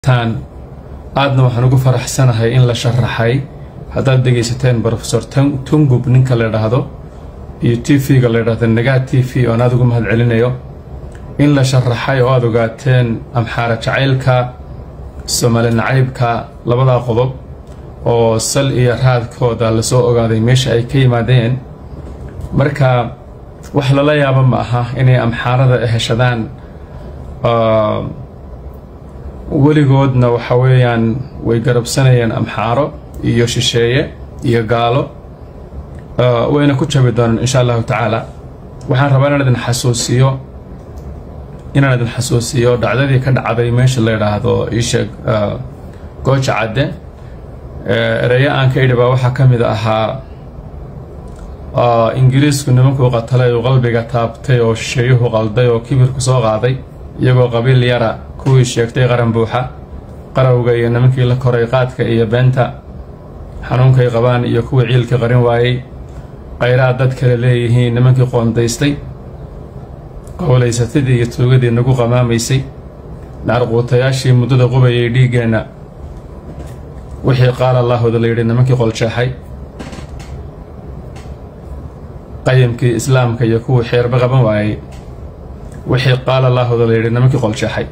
tan aadna waxaan ugu faraxsanahay in la sharaxay haddaad dhegaysateen brofesor tungub ninka la idhaahdo iyo t v-ga la idhaahdo nagaa t v oon aada ugu mahad celinayo in la sharaxay oo aada ogaateen amxaara jacaylka soomaali nacaybka labadaa qodob oo sal iyo raadkooda lasoo ogaaday meesha ay ka yimaadeen marka wax lala yaabo ma aha inay amxaarada heshadaan weligoodna waxa weeyaan way garabsanayeen amxaaro iyo shisheeye iyo gaalo wayna ku jabi doonaan insha allahu tacaala waxaan rabaa inaan idin xasuusiyo inaan idin xasuusiyo dhacdadii ka dhacday meesha la yidhaahdo iisheeg gooja cadde ereyo aan ka idhi baa waxaa ka mid ahaa ingiriisku nimankuu qatalay uu qalbiga taabtay oo shisheeyuhu qalday oo kibirku soo qaaday iyagoo qabiil yara kuwii sheegtay qaran buuxa qarawga iyo nimankii la koray qaadka iyo beenta xanuunkay qabaan iyo kuwii ciilka qarin waayey qayraad dad kale leeyihiin nimankii qoondaystay qowlaysatadii iyo tuugadii nagu qamaamaysay naarquutayaashii muddada qubayay dhiiggeenna wixii qaala allaahooda la yidhi nimankii qoljeexay qayimkii islaamka iyo kuwii xeerba qaban waayey wixii qaala allaahooda la yidhi nimankii qoljeexay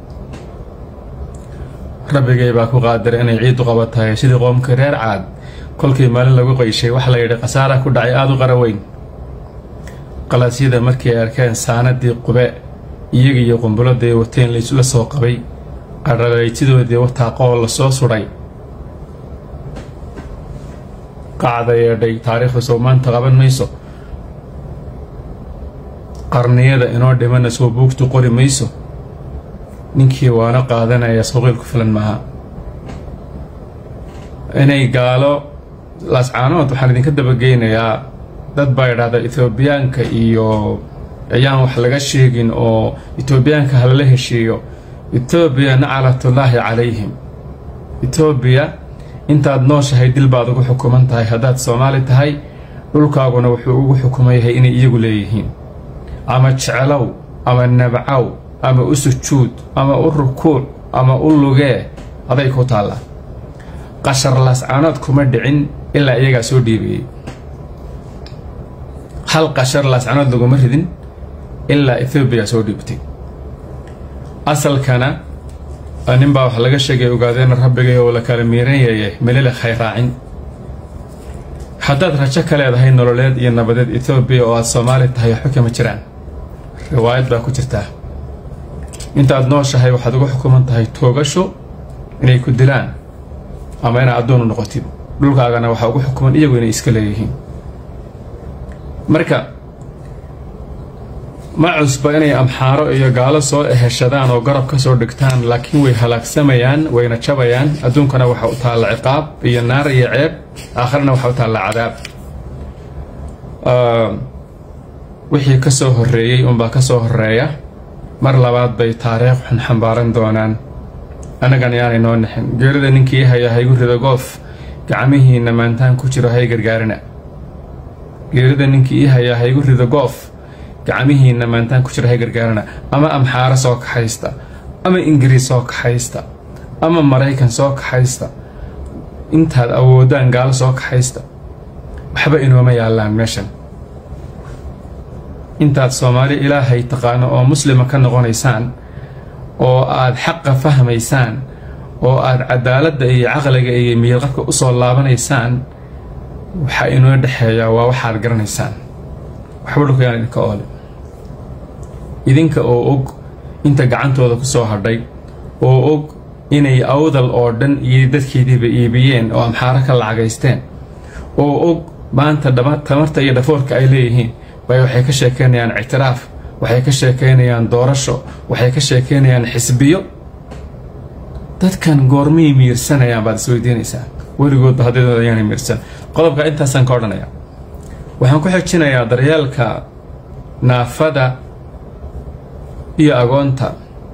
rabbigay baa ku qaadiray inay ciiddu qabatahay sidii qoomkii reer caad kolkii maalin lagu qayshay waxa la yidhi khasaara ku dhacay aada u qaraweyn qalaasyada markii ay arkeen saanadii qube iyagiiyo qumbuladii wateen laysula soo qabay qadhalaytidoodii wataaqoo la soo sudhay qacda yeedhay taariikhda soo maanta qaban mayso qarniyada inoo dhimana soo buugtu qori mayso ninkii waana qaadanaya sooqiil ku filan maaha inay gaalo laascaanood waxaan idinka dabageynayaa dad baa idhaahda etoobiyaanka iyo ayaan wax laga sheegin oo etoobiyaanka halala heshiiyo etoobiya naclatullaahi calayhim etoobiya intaad nooshahay dil baad ugu xukuman tahay haddaad soomaali tahay dhulkaaguna wuxuu ugu xukuman yahay inay iyagu leeyihiin ama jeclow ama nabcaw ama u sujuud ama u rukuuc ama u lugee aday ku taallaa qashar laascaanood kuma dhicin ilaa iyagaa soo dhiibayay hal qashar laascaanood laguma ridin ilaa ethoobiya soo dhiibtay asalkana nin baa wax laga sheegay ogaadeen rabbigay oo la kala miiranyaye melila khayraacin haddaad rajo ka leedahay nololeed iyo nabadeed ethoobiya oo aad soomaali tahay waxba kama jiraan riwaayad baa ku jirtaa intaad nooshahay waxaad uga xukuman tahay toogasho inay ku dilaan ama inaad addoonu noqotid dhulkaagana waxaa ugu xukuman iyagu inay iska leeyihiin marka ma cusba inay amxaaro iyo gaalo soo eheshadaan oo garab ka soo dhigtaan laakiin way halaagsamayaan wayna jabayaan adduunkana waxa u taalla ciqaab iyo naar iyo ceeb aakharna waxa u taalla cadaab wixii ka soo horreeyey unbaa ka soo horreeya mar labaad bay taariikh xun xambaaran doonaan annagan yaanay noo nixin geerida ninkii haya haygu rido goof gacmihiinna maantaan ku jiro hay gargaarina geerida ninkii ii hayaa haygu rido goof gacmihiinna maantaan ku jiro hay gargaarina ama amxaaro soo kaxaysta ama ingiriis soo kaxaysta ama maraykan soo kaxaysta intaad awoodaan gaalo soo kaxaysta waxba inooma yaallaan meeshan intaad soomaali ilaahay taqaano oo muslima ka noqonaysaan oo aad xaqa fahmaysaan oo aad cadaaladda iyo caqliga iyo miyirqabka u soo laabanaysaan waxaa inoo dhexeeyaa waa waxaad garanaysaan waxba dhulkayaan idinka oole idinka oo og inta gacantooda ku soo hadhay oo og inay awdal oo dhan iyo dadkeediiba iibiyeen oo amxaaro ka lacagaysteen oo og maanta tamarta iyo dhafoorka ay leeyihiin bay waxay ka sheekeynayaan ictiraaf waxay ka sheekeynayaan doorasho waxay ka sheekeynayaan xisbiyo dadkan goormay miirsanayaan baad isweydiinaysaa weligoodba haddadooda ayaanay miirsan qodobka intaasaan ka odhanaya waxaan ku xijinayaa daryeelka naafada iyo agoonta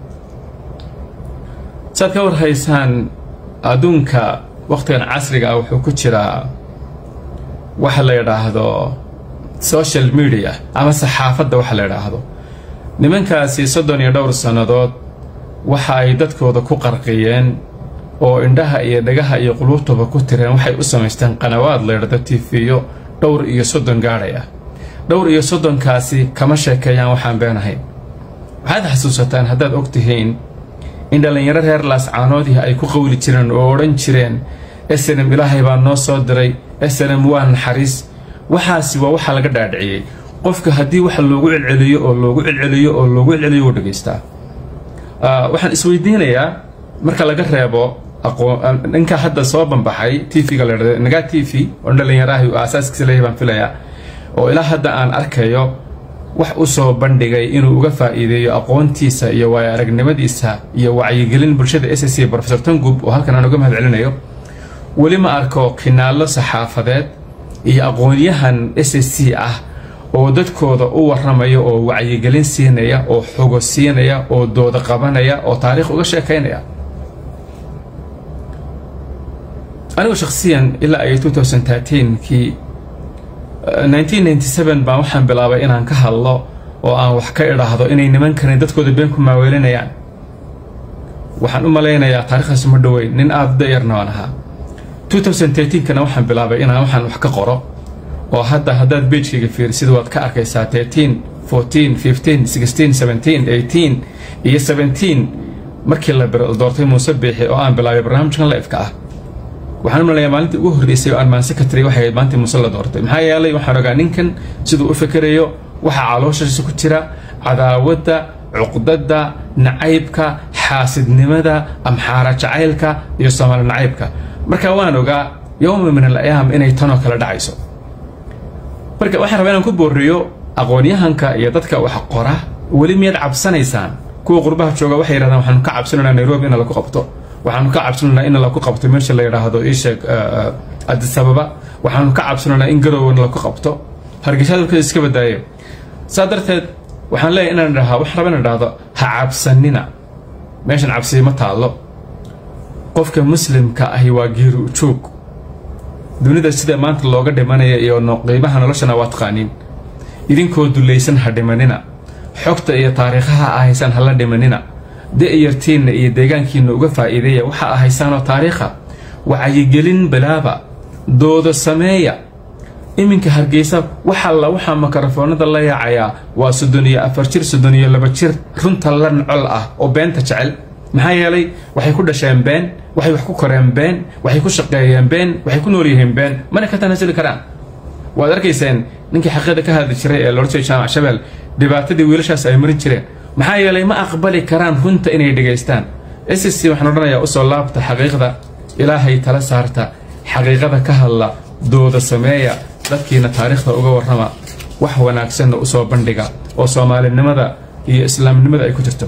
saad ka warhaysaan adduunka wakhtigan casriga ah wuxuu ku jiraa waxa la yidhaahdo social media ama saxaafadda waxa la yidhaahdo nimankaasi soddon iyo dhowr sannadood waxa ay dadkooda ku qarqiyeen oo indhaha iyo dhagaha iyo quluubtaba ku tireen waxay u samaysteen qanawaad leedhada tifiyo dhowr iyo soddon gaadhay ah dhowr iyo soddonkaasi kama sheekeeyaan waxaan beenahayn waxaad xasuusataan haddaad og tihiin in dhallinyaro reer laascaanoodii ay ku qawli jireen oo odhan jireen snm ilaahay baa noo soo diray snm waa naxariis waxaasi waa waxaa laga dhaadhiciyey qofka haddii wax loogu celceliyo oo loogu celceliyo oo loogu celceliyo wuu dhegaystaa waxaan isweydiinayaa marka laga reebo ninka hadda soo banbaxay tvga la dhahdo nagaa t v oo dhallinyaraha uu aasaaskiisa leeyahay baan filayaa oo ilaa hadda aan arkayo wax u soo bandhigay inuu uga faa'iideeyo aqoontiisa iyo waayo aragnimadiisa iyo wacyigelin bulshada s c rofesor tangub oo halkan aan uga mahad celinayo weli ma arko kinaallo saxaafadeed iyo aqoonyahan s c ah oo dadkooda u warramaya oo wacyigelin siinaya oo xogo siinaya oo dooda qabanaya oo taariikh uga sheekaynaya anigu shakhsiyan ilaa ay kii baan waxaan bilaabay inaan ka hadlo oo aan wax ka idhaahdo inay nimankani dadkooda been ku maaweelinayaan waxaan u malaynayaa taarikhdaas ma dhoweyn nin aada dayarna waan ahaa kana waxaan bilaabay inaan waxaan wax ka qoro oo hadda haddaad beijkayga fiirisid waad ka arkaysaa iyo markii la doortay muuse biixi oo aan bilaabay barnaamijkan laifka ah waxaan u malaya maalintii ugu horreysay oo aan maanse ka tiriy waxay ahayd maalintii muuse la doortay maxaa yeelay waxaan ogaa ninkan siduu u fikerayo waxaa calooshiisa ku jira cadaawadda cuqdadda nacaybka xaasidnimada amxaara jacaylka iyo soomaali nacaybka marka waan ogaa yowma min al ayaam inay tanoo kale dhacayso marka waxaan rabaa inaan ku booriyo aqoonyahanka iyo dadka wax qora weli miyaad cabsanaysaan kuwa qurbaha jooga waxay yidhahdaan waxaanu ka cabsanaynaa nairobi in laku qabto waxaanu ka cabsanaynaa in laku qabto meesha la yidhaahdo iisheeg adisababa waxaanu ka cabsanaynaa in garowna laku qabto hargeysa dalkeeda iska badaayo saa darteed waxaan leeyahay inaan idhahaa waxaan rabaa inaan idhahdo ha cabsanina meeshan cabsiya ma taallo qofka muslimka ahi waa geeri ujoog dunida sida maanta looga dhimanaya iyo qiimaha noloshana waa taqaaniin idinkoo dulaysan ha dhimanina xogta iyo taariikhaha ahaysaan hala dhimanina da-yartiinna iyo deegaankiina uga faa'iideeya waxa ahaysaanoo taariikha wacyigelin bilaaba doodo sameeya iminka hargeysa waxalla waxaa makarafoonada la yaacayaa waa soddon iyo afar jir soddon iyo laba jir runta la nacol ah oo beenta jecel maxaa yeelay waxay ku dhasheen been waxay wax ku koreen been waxay ku shaqeeyeen been waxay ku nool yihiin been mana ka tanasuli karaan waad arkayseen ninkii xaqiiqda ka hadli jiray ee loodhan jiray jaamac shabeel dhibaatadii wiilashaas ay marin jireen maxaa yeelay ma aqbali karaan runta inay dhegaystaan s c waxaan odhanayaa usoo laabta xaqiiqda ilaahay tala saarta xaqiiqada ka hadla dooda sameeya dadkiina taariikhda uga warrama wax wanaagsanna usoo bandhiga oo soomaalinimada iyo islaamnimada ay ku jirto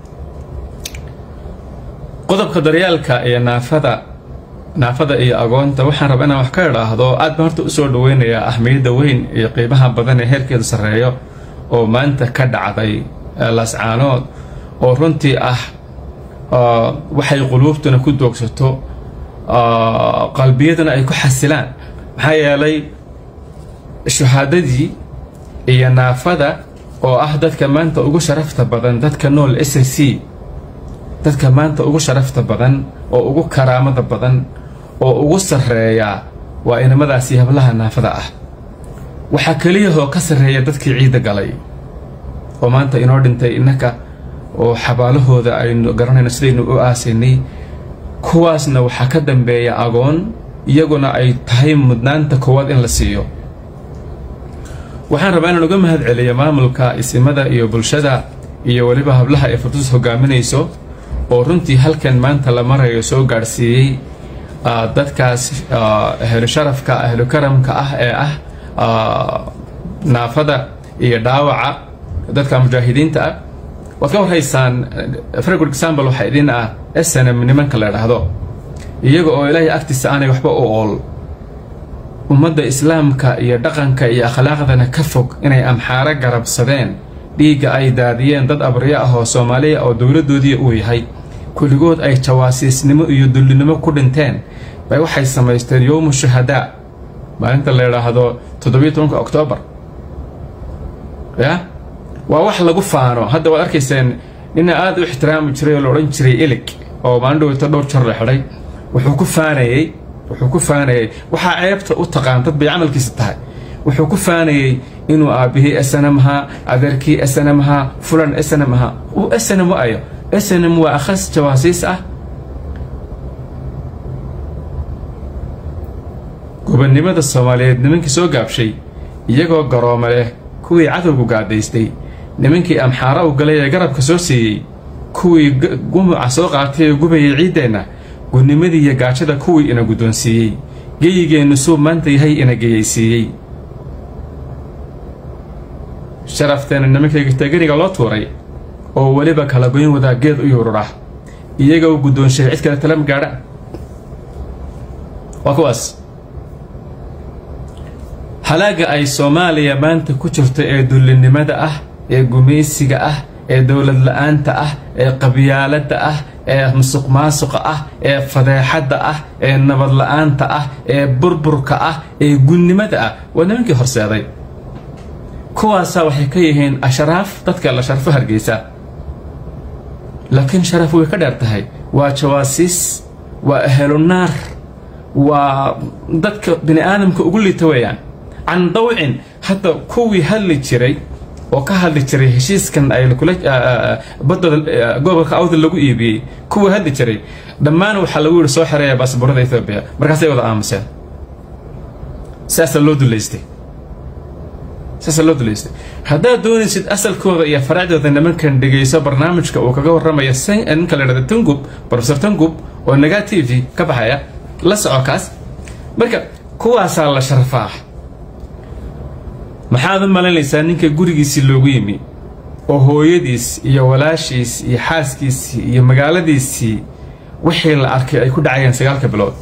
qodobka daryaalka iyo naafada naafada iyo agoonta waxaan rabaa inaan wax ka idhaahdo aad baan horta usoo dhaweynayaa ahmiyadda weyn iyo qiimaha badan ee heerkeedu sarreeyo oo maanta ka dhacday laascaanood oo runtii ah waxay quluubtuna ku doogsato qalbiyaduna ay ku xasilaan maxaa yeelay shuhaadadii iyo naafada oo ah dadka maanta ugu sharafta badan dadka nool s c dadka maanta ugu sharafta badan oo ugu karaamada badan oo ugu sarreeya waa inamadaasi hablaha naafada ah waxaa keliyahoo ka sarreeya dadkii ciidda galay oo maanta inoo dhintay innaka oo xabaalahooda aynu garanayno sidaynu u aasaynay kuwaasna waxaa ka dambeeya agoon iyaguna ay tahay mudnaanta koowaad in la siiyo waxaan rabaa inaan uga mahad celiyo maamulka isimada iyo bulshada iyo weliba hablaha ee furtus hogaaminayso oo runtii halkan maanta la marayo soo gaadhsiiyey dadkaas ahlu sharafka ahlu karamka ah ee ah naafada iyo dhaawaca dadka mujaahidiinta ah waad ka warhaysaan fragod example waxaa idin ah snm nimanka la idhaahdo iyaga oo ilaahay agtiisa aanay waxba u ool ummadda islaamka iyo dhaqanka iyo akhlaaqdana ka fog inay amxaaro garabsadeen dhiigga ay daadiyeen dad abriyo ah oo soomaaliya oo dowladdoodii uu yahay kulligood ay jawaasiisnimo iyo dullinimo ku dhinteen bay waxay samaysteen yowmu shuhadaa maalinta la idhaahdo toddobiyo tobanka oktoobar ya waa wax lagu faano hadda waad arkayseen nina aada u ixtiraami jiray oo la odhan jiray ilig oo maalin dhaweyto dhowr jar la xidhay wuxuu ku faanayey wuxuu ku faanayey waxaa ceebta u taqaan dad bay camalkiisa tahay wuxuu ku faanayey inuu aabbihii snm ahaa adeerkii snm ahaa fulan snm ahaa uu snm u ayo snm waa akhas jawaasiis ah gobonnimada soomaaliyeed nimankii soo gaabshay iyagoo garooma leh kuwii cadowgu gaadaystay nimankii amxaara u galay ee garabka soo siiyey kuwii gumuca soo qaatay ee gubayay ciiddeenna gudnimadii iyo gaajada kuwii ina guddoonsiiyey geyigeennu suu maanta yahay ina geyaysiiyey sharafteena nimankayga tegariga loo tuuray oo weliba kala goyn wadaa geed u yuurura iyaga u guddoonshay cid kale talama gaadha waa kuwaas halaaga ay soomaaliya maanta ku jirto ee dullinimada ah ee gumaysiga ah ee dowlad la-aanta ah ee qabyaaladda ah ee musuq maasuqa ah ee fadeexadda ah ee nabad la-aanta ah ee burburka ah ee gunnimada ah waa nimankii horseeday kuwaasaa waxay ka yihiin ashraaf dadka la sharfo hargeysa laakiin sharaf way ka dheer tahay waa jawaasiis waa ahlunaar waa dadka bini aadamka ugu liita weeyaan can dawcin hadda kuwii hadli jiray oo ka hadli jiray heshiiskan ay kula badooda gobolka awda lagu iibiyey kuwii hadli jiray dhammaan waxaa lagu yihi soo xereeya baasboorada ethoobiya markaasay wada aamuseen saasaa loo duleystay saasaa loo duleystay haddaad doonaysid asalkooda iyo faracdooda nimankan dhegayso barnaamijka uu kaga warramaya ninka la dhahda tangub profesor tangub oo nagaa t v ka baxaya la soco kaas marka kuwaasaa la sharfaa maxaad u malaynaysaa ninka gurigiisii loogu yimi oo hooyadiis iyo walaashiis iyo xaaskiisii iyo magaaladiisii wixii la arkay ay ku dhacayeen sagaalka bilood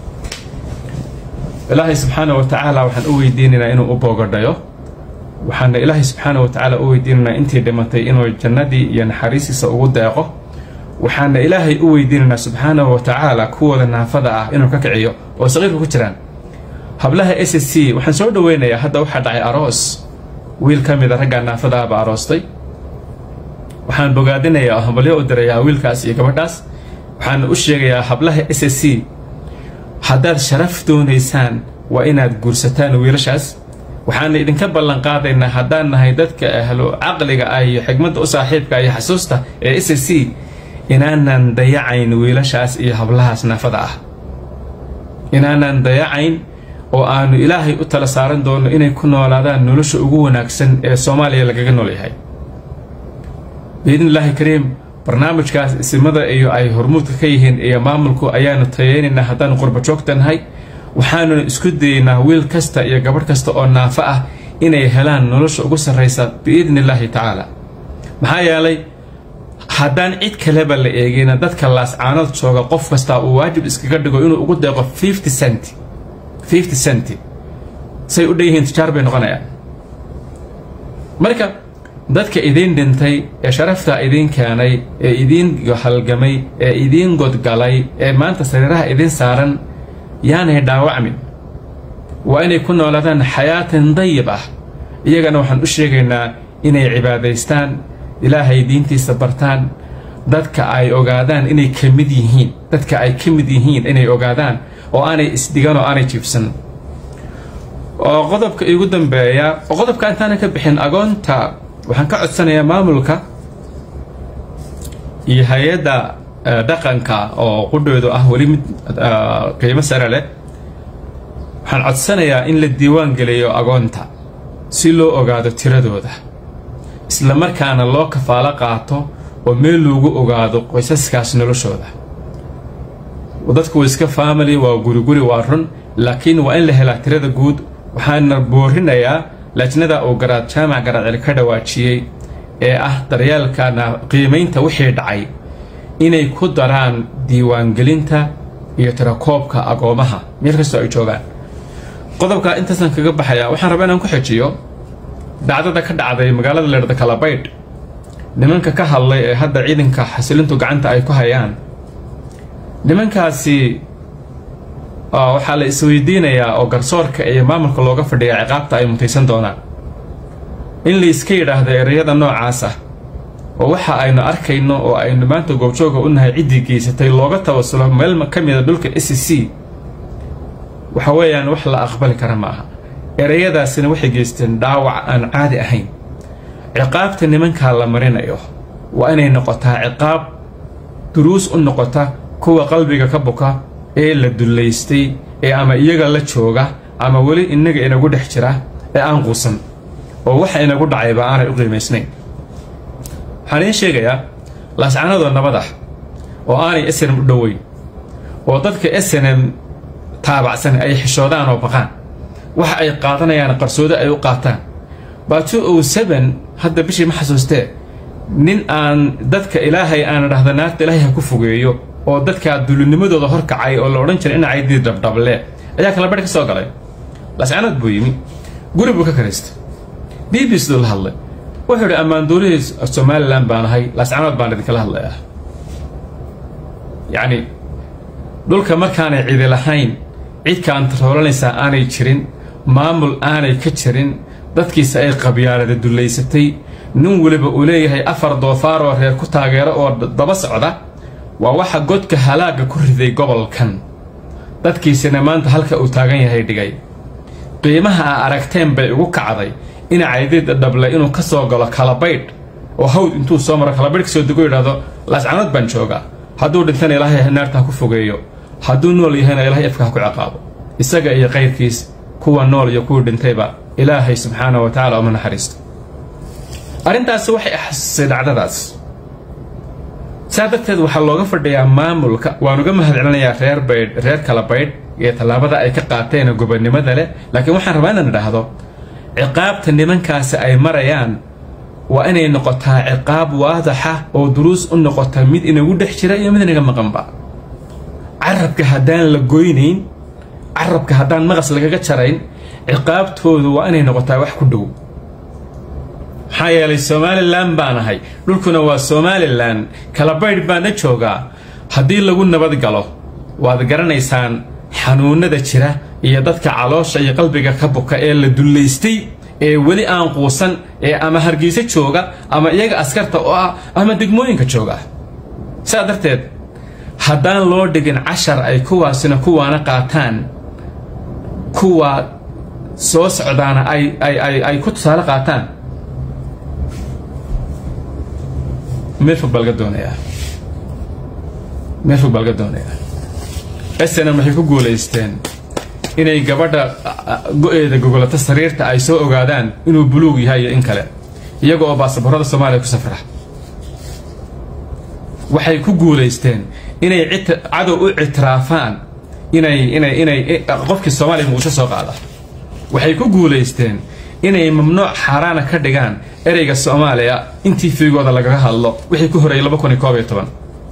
ilaahay subxaana wa tacaala waxaan u weydiinaynaa inuu u boogadhayo waxaana ilaahay subxaana wa tacaala u weydiinaynaa intii dhimatay inuu jannadii iyo naxariistiisa ugu deeqo waxaana ilaahay u weydiinaynaa subxaanahu wa tacaala kuwooda naafada ah inuu ka kiciyo oo saqiirka ku jiraan hablaha s s c waxaan soo dhaweynayaa hadda waxaa dhacay aroos wiil ka mida raggaa naafada ahba aroostay waxaan bogaadinayaa oo hambalyo u dirayaa wiilkaas iyo gabadhaas waxaana u sheegayaa hablaha s s c haddaad sharaf doonaysaan waa inaad guursataan wiilashaas waxaana idinka ballan qaadaynaa haddaan nahay dadka ahlo caqliga ah iyo xigmadda u saaxiibka iyo xasuusta ee s s c inaanan dayacayn wiilashaas iyo hablahaas naafada ah inaanan dayacayn oo aanu ilaahay u tala saaran doono inay ku noolaadaan nolosha ugu wanaagsan ee soomaaliya lagaga nool yahay biidni illaahi kariim barnaamijkaas isimada iyo ay hormuudka ka yihiin iyo maamulku ayaanu tayeynaynaa haddaanu qurba joogta nahay waxaanuna isku dayeynaa wiil kasta iyo gabadh kasta oo naafo ah inay helaan nolosha ugu sarraysa biidni illaahi tacaala maxaa yeelay haddaan cid kaleba la eegina dadka laascaanood jooga qof kastaa uu waajib iskaga dhigo inuu ugu deeqo fifty cent fifty cent say u dhan yihiin tijaar bay noqonayaan marka dadka idiin dhintay ee sharaftaa idiin keenay ee idiin halgamay ee idiin godgalay ee maanta sariiraha idiin saaran yaanay dhaawacmin waa inay ku noolaadaan xayaatan dayib ah iyagana waxaan u sheegaynaa inay cibaadaystaan ilaahay diintiisa bartaan dadka ay ogaadaan inay ka mid yihiin dadka ay ka mid yihiin inay ogaadaan oo aanay isdhigan oo aanay jiibsan oo qodobka igu dambeeya oo qodobka intaana ka bixin agoonta waxaan ka codsanayaa maamulka iyo hay-adda dhaqanka oo qudhoodu ah weli mid qiimo sare leh waxaan codsanayaa in la diiwaan geliyo agoonta si loo ogaado tiradooda isla markaana loo kafaalo qaato oo meel loogu ogaado qoysaskaas noloshooda dadku waa iska family waa guriguri waa run laakiin waa in la helaa tirada guud waxaana boorinayaa lajnada uu garaad jaamac garaadcel ka dhawaajiyey ee ah daryeelkana qiimaynta wixii dhacay inay ku daraan diiwaangelinta iyo tirakoobka agoomaha meel kastoo ay joogaan qodobka intaasaan kaga baxayaa waxaan rabaa inaan ku xejiyo dhacdada ka dhacday magaalada leerdha kalabaydh nimanka ka hadlay ee hadda ciidanka xasilintu gacanta ay ku hayaan nimankaasi waxaa la isweydiinayaa oo garsoorka iyo maamulka looga fadhiyaa ciqaabta ay mutaysan doonaan in la iska yidhaahdo ereyada noocaas ah oo waxa aynu arkayno oo aynu maanta goobjooga u nahay ciddii geysatay looga tawasulo meel ka mida dhulka s c waxa weeyaan wax la aqbali kara ma aha ereyadaasina waxay geysteen dhaawac aan caadi ahayn ciqaabta nimankaa la marinayo waa inay noqotaa ciqaab duruus u noqota kuwa qalbiga ka buka ee la dullaystay ee ama iyaga la jooga ama weli innaga inagu dhex jira ee aan quusan oo waxa inagu dhacayba aanay u qiimaysnayn waxaan idiin sheegayaa laascanadoo nabad ah oo aanay snm u dhoweyn oo dadka snm taabacsan ay xishoodaan oo baqaan waxa ay qaadanayaan qarsoodo ay u qaataan baato ow seben hadda bishii ma xasuustee nin aan dadka ilaahay aan dhahda naarta ilaahay ha ku fogeeyo oo dadkaa dulinimadooda horkacay oo la odhan jiray inacay dii dhabdhable ayaa kala barh ka soo galay lascanood buu yimi guri buu ka karaystay b b siduu la hadlay wuxuu idhi ammaanduurihii somalilan baan ahay lascanood baan idinkala hadlayaa yacni dhulka markaanay cidi lahayn cid kaantaroolanaysaa aanay jirin maamul aanay ka jirin dadkiisa ay qabyaalada dullaysatay nin weliba uu leeyahay afar doofaar oo reer ku taageero oo daba socda waa waxa godka halaagga ku riday gobolkan dadkiisina maanta halka uu taagan yahay dhigay qiimaha aa aragteen bay ugu kacday ina caydid dhable inuu ka soo galo kalabaydh oo hawd intuu soo maro kalabaydh kasoo dego yidhahdo laascanood baan joogaa hadduu dhintana ilaahay naarta ha ku fogeeyo hadduu nool yahayna ilaahay afka ha ku ciqaabo isaga iyo qayrkiis kuwa nool iyo kuwii dhintayba ilaahay subxaana wa tacala uma naxariisto arrintaasi waxay axasusay dhacdadaas saa darteed waxaa looga fadhiyaa maamulka waan uga mahad celinayaa reer baydh reer kala baydh iyo tallaabada ay ka qaateen gobonnimada leh laakiin waxaan rabaa inaan idhaahdo ciqaabta nimankaasi ay marayaan waa inay noqotaa ciqaab waadaxa oo duruus u noqota mid inagu dhex jira iyo mid inaga maqanba carabka haddaan la goynayn carabka haddaan maqas lagaga jarayn ciqaabtoodu waa inay noqotaa wax ku dhow maxaa yeelay somalilan baan ahay dhulkuna waa somalilan kalabaydh baana joogaa haddii lagu nabad galo waad garanaysaan xanuunada jira iyo dadka caloosha iyo qalbiga ka buka ee la dullaystay ee weli aan quusan ee ama hargeysa jooga ama iyaga askarta oo ah ama degmooyinka jooga saa darteed haddaan loo dhigin cashar ay kuwaasina kuwaana qaataan kuwa soo socdaana ay ay ay ay ku tusaale qaataan meel fog baa laga doonayaa meel fog baa laga doonayaa snm waxay ku guulaysteen inay gabadha go-eeda gogolata sariirta ay soo ogaadaan inuu buluug yahay iyo in kale iyaga oo baasaboorada soomaaliya ku safra waxay ku guulaysteen inay cadow u ictiraafaan inay inay inay qofkii soomaaliya muqdisho soo qaada waxay ku guulaysteen inay mamnuuc xaaraana ka dhigaan ereyga soomaaliya intii fiigooda lagaga hadlo wixii ku horeeyay laba kun iyo koob iyo toban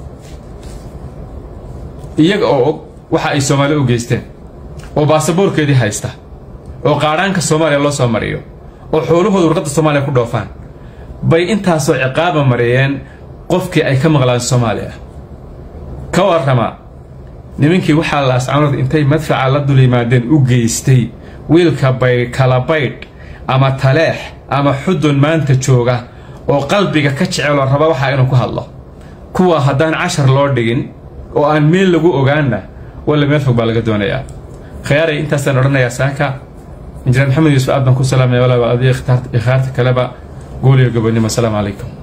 iyaga oo og waxa ay soomaaliya u geysteen oo baasaboorkeedii haysta oo qaadhaanka soomaaliya loo soo mariyo oo xoolahooda warqadda soomaaliya ku dhoofaan bay intaasoo ciqaaba mariyeen qofkii ay ka maqlaan soomaaliya ka warrama nimankii waxaa laascanood intay madfaca la dul yimaadeen u geystay wiilka bay kala baydh ama taleex ama xudun maanta jooga oo qalbiga ka jeceloo raba waxaa inuu ku hadlo kuwa haddaan cashar loo dhigin oo aan meel lagu ogaanna walla meel fog baa laga doonayaa khiyaaray intaasaan odhanayaa saaka injineer maxamed yuusuf aad baan ku salaamaya walaaba adiga ikhtaarta kaleba guuliyo gobonnimo asalaamu calaykum